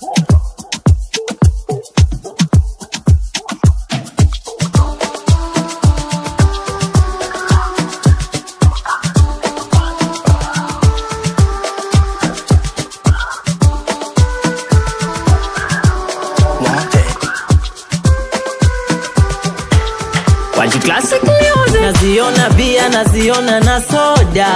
Wanji classic music. naziona bia naziona na soda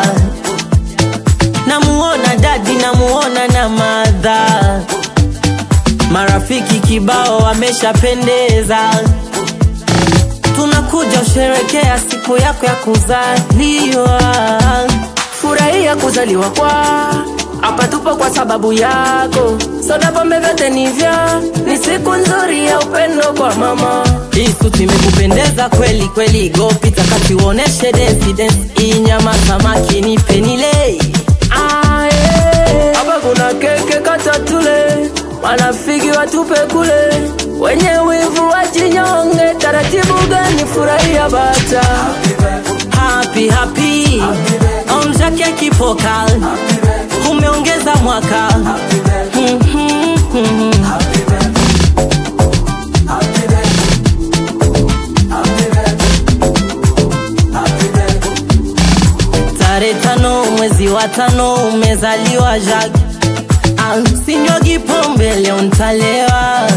namuona dadi namuona na madha marafiki kibao wameshapendeza tunakuja usherekea siku yako ya kuzaliwa furahia kuzaliwa kwa hapa tupo kwa sababu yako soda pombe vyote ni vya ni siku nzuri ya upendo kwa mama hii suti imekupendeza kweli kweli gopita kati uoneshe dance dance hii nyama samaki ni penile Ah, yeah. hapa kuna keke kata tule marafiki watupe kule wenye wivu wajinyonge taratibu gani furahia bata happy happy onja keki pokal umeongeza mwaka Mhm, mhm. tarehe tano mwezi wa tano umezaliwa Jack sinywagi pombe leo ntalewa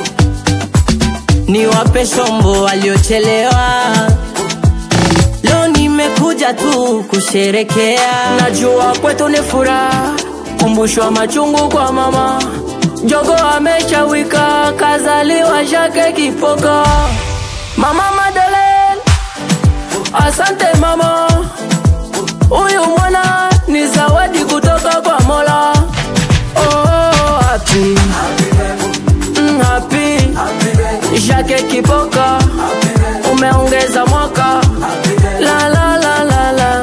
ni wape shombo waliochelewa leo nimekuja tu kusherekea najua kwetu ni furaha kumbushwa machungu kwa mama jogo ameshawika kazaliwa shake kipoka mama Madeleine asante mama huyu mwana ni zawadi kutoka kwa mola oh, happy. Mm, happy. shake kipoka umeongeza mwaka la la la la la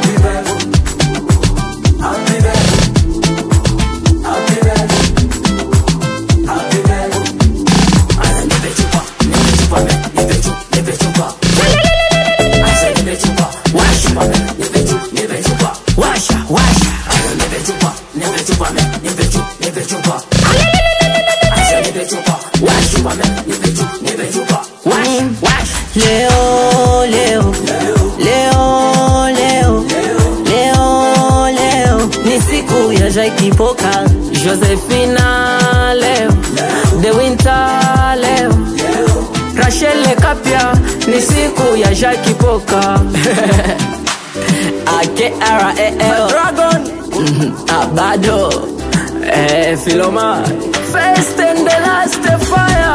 washa washa Mm, leo leo leo leo leo leo ni siku ya jaikipoka Josephina leo The Winter leo Rachel Kapia ni siku ya Jackie Poka akrel Dragon abado eh, Filoma First and the last fire